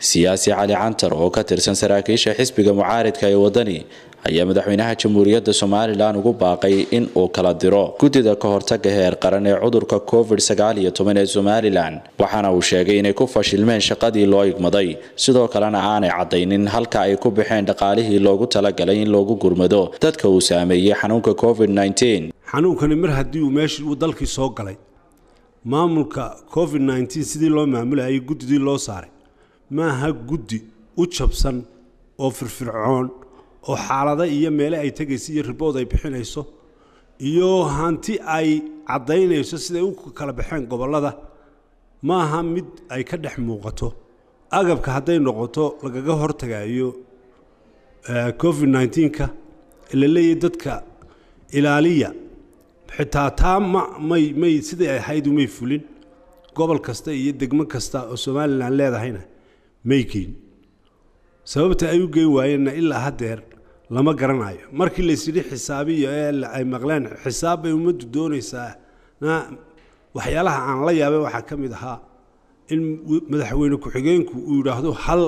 siyaasi cali cantar oo ka tirsan saraakiisha xisbiga mucaaridka ee wadani ayaa madaxweynaha jamhuuriyadda somalilan ugu baaqay in uu kala diro guddida ka hortaga heer qaran ee cudurka covid sagaaliyo toban ee somalilan waxaana uu sheegay inay ku fashilmeen shaqadii loo igmaday sidoo kalena aanay caddaynin halka ay ku baxeen dhaqaalihii loogu talagalay in loogu gurmado dadka uu saameeyey xanuunka covid xanuunkani mar haddii uu meeshii uu dalkii soo galay maamulka covid nneteen sidii loo maamulayay guddidii loo saaray maaha guddi u jabsan oo firfircoon oo xaalado iyo meele ay tegayso iyo ribood ay bixinayso iyo hanti ay caddaynayso siday u kala baxeen gobollada maaha mid ay ka dhex muuqato agabka hadday noqoto lagaga hortagayo covid nneteenka la leeyahy dadka ilaaliya xitaa taa ma may may siday ahayd umay fulin gobol kasta iyo degmo kasta oo somalilan leedahayna may geyn sababta ay u geyn waayeenna ilaa haddeer lama garanayo markii laysyidhi xisaabiyo ee ay maqleen xisaab bay ummaddu doonaysaa na waxyaalaha aan la yaabay waxaa ka mid ahaa in madaxweyne ku-xigeenku uu yidhaahdo hal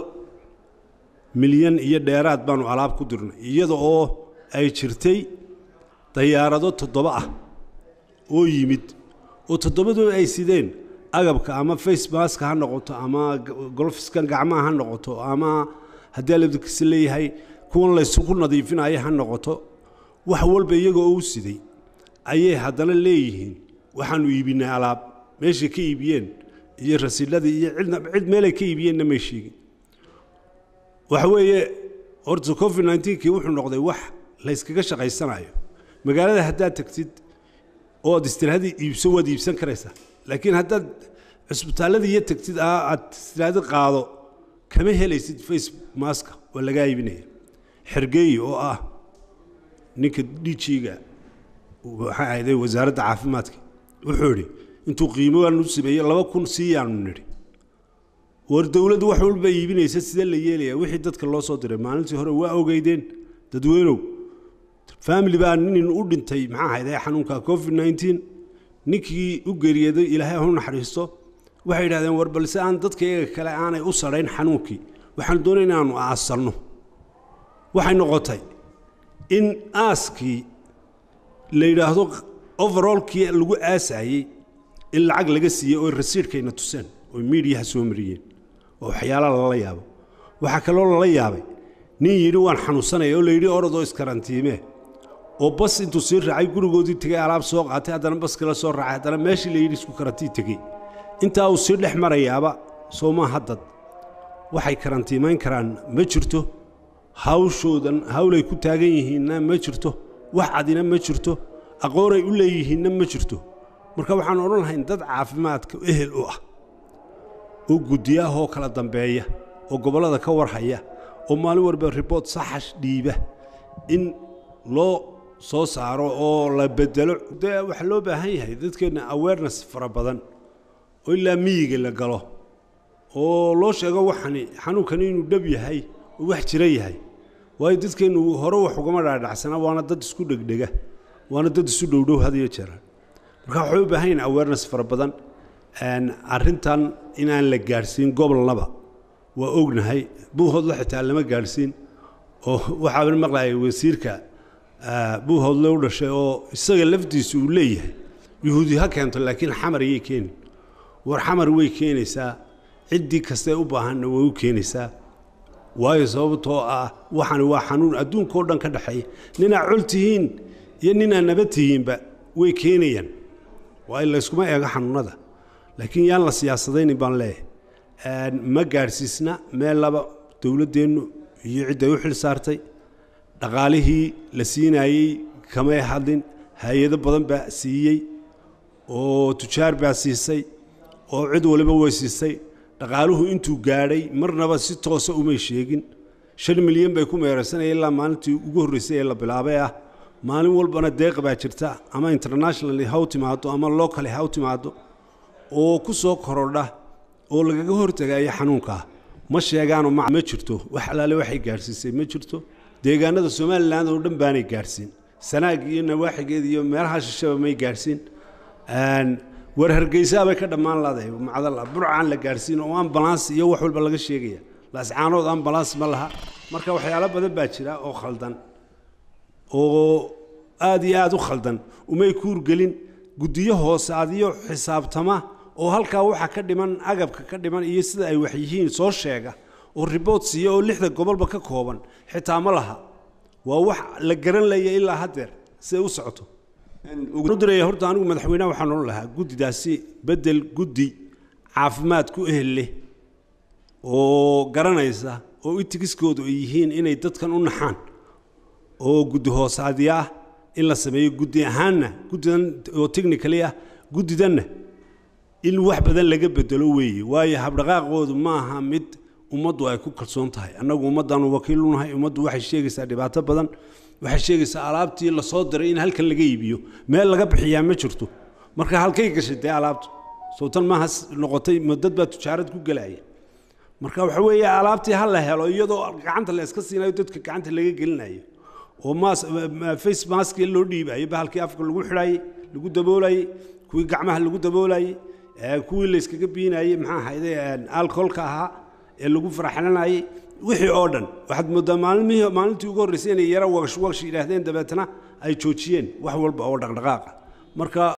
milyan iyo dheeraad baanu alaab ku dirnay iyada oo ay jirtay dayaarado toddoba ah oo yimid oo toddobadoo ay sideen agabka ama face maska ha noqoto ama golfiskan gacmaha ha noqoto ama haddii alabdikisi leeyahay kuwan laysugu nadiifinaya ha noqoto wax walba iyagoo u siday ayay haddana leeyihiin waxaanu iibinay alaab meeshay ka iibiyeen iyo rasiidladii iyo cidna cid meelay ka iibiyeenna may sheegin waxa weeye horta covid nneteenkii wuxuu noqday wax layskaga shaqaysanayo magaalada haddaad tagtid oo ad istiraahadii iibso waad iibsan karaysaa laakiin haddaad cusbitaalladii iyo tagtid aad istiraahadi qaado kama helaysid face maska waa lagaa iibinaya xergeey oo ah ninka dhijiga waxay ahayday wasaaradda caafimaadka wuxuu idhi intuu qiimogaanu sameeyey laba kun siiyaanu nidhi war dowladdu wax walba iibinaysa sidee la yeelaya wixii dadka loo soo diray maalintii hore waa ogeydeen dadweynow family baa nin u dhintay maxaa ahayday xanuunka covid nneteen ninkii u geeriyeeday ilaahay hu naxariisto waxay yidhahdeen war balse aan dadka iyaga kale aanay u sadhayn xanuunkii waxaan doonay inaanu aasanno waxay noqotay in aaskii la yidhaahdo overallkii lagu aasayey in lacag laga siiyey oo rasiidhkayna tuseen oo miidiyaha soo mariyeen oo waxyaalaha lala yaabo waxaa kaloo lala yaabay nin yidhi waan xanuunsanaya oo la yidhi orodoo iskarantiimee oo bas intuu sii raacay gurigoodii tegey alaab soo qaatay haddana bas kale soo raacay haddana meeshii la yidhi isku karantii tegey intaa uu sii dhex marayaaba soo maaha dad waxay karantiimayn karaan ma jirto hawshoodan hawlay ku taagan yihiinna ma jirto wax cadina ma jirto aqoonay u leeyihiinna ma jirto marka waxaan odhan lahayn dad caafimaadka ehel u ah oo guddiyaahoo kala dambeeya oo gobollada ka warhaya oo maalin walba riboort saxash dhiiba in loo soo saaro oo la bedelo dee waxaa loo baahan yahay dadkeenna awareness fara badan oo ilaa miyiga la galo oo loo sheego waxani xanuunkani inuu dhab yahay oo wax jira yahay waayo dadkeennu hore wax ugama dhaadhacsana waana dad isku dhegdhega waana dad isu dhowdhow had iyo jeera marka waxay u baahan yihin awareness fara badan arrintan inaan la gaadhsiin gobolnaba waa ognahay buuhoodla xitaa lama gaadhsiin oo waxaa maqlayay wasiirka buuhoodle u dhashay oo isaga laftiisu uu leeyahay yuhuudi ha keento laakiin xamar yay keeni war xamar way keenaysaa ciddii kastee u baahanna way u keenaysaa waayo sababtoo ah waxani waa xanuun adduunkao dhan ka dhexeeya ninaa col tihiin iyo ninaa nabad tihiinba way keenayaan waayo layskuma eego xanuunada laakiin yaan la siyaasadaynin baan leeyahay ma gaadhsiisna meel laba dowladdeennu iyo cidday u xil saartay dhaqaalihii la siinaayey kamay hadlin hay-ado badan baa siiyey oo tujaar baa siisay oo cid waliba way siisay dhaqaaluhu intuu gaadhay marnaba si toosa umay sheegin shan milyan bay ku meeraysanaya ilaa maalintii ugu horreysay ee la bilaabay ah maalin walbana deeq baa jirta ama internationally ha u timaado ama locally ha u timaado oo ku soo korodha oo lagaga hortagayo xanuunkaa ma sheegaanoo ma jirto wax alaale waxay gaadhsiisay ma jirto deegaanada somalilan oo dhan baanay gaadhsiin sanaag iyo nawaaxigeed iyo meelaha shishaba may gaadhsiin war hargeysaa bay ka dhammaan laadahay macdalla burcaan la gaadhsiin oo ambulance iyo wax walba laga sheegaya laascaanood ambalaas ma laha marka waxyaalo badan baa jira oo khaldan oo aada iyo aada u khaldan umay kuurgelin guddiyo hoose adiyo xisaabtama oo halkaa waxa ka dhiman agabka ka dhiman iyo sida ay wax yihiin soo sheega oo riboort siiya oo lixda gobolba ka kooban xitaa ma laha waa wax la garan laya ilaa haddeer siday u socoto diraya horta anigu madaxweynaha waxaan odhan lahaa guddidaasi bedel guddi caafimaad ku ehel leh oo garanaysa oo itigiskoodu ay yihiin inay dadkan u naxaan oo guddi hoosaadya ah in la sameeyo guddi ahaanna guddidan oo technically ah guddidanna in wax badan laga bedelo weeye waayo habdhaqaaqoodu ma aha mid ummaddu ay ku kalsoon tahay annagu ummaddaanu wakiil u nahay ummaddu waxay sheegaysaa dhibaato badan waxay sheegaysaa alaabtii lasoo diray in halkan laga iibiyo meel laga bixiyaa ma jirto marka halkay gashay dee alaabtu sowtan maaha noqotay dad baa tujaarad ku gelaya marka waxa weeye alaabtii ha la helo iyadoo gacanta la iska siinayo dadka gacanta laga gelinayo oo mas face mask loo dhiibayo bahalkii afka lagu xidhayey lagu daboolayey kuwii gacmaha lagu daboolayey kuwii la iskaga biinayey maxaa ahayde alcoholka ahaa ee lagu faraxlanayey wixii oo dhan waxaad moodaa maalmihii maalintii ugu horreysay inay yara wagsh wagsh yidhaahdeen dabeetana ay joojiyeen wax walba oo dhaqdhaqaaqa marka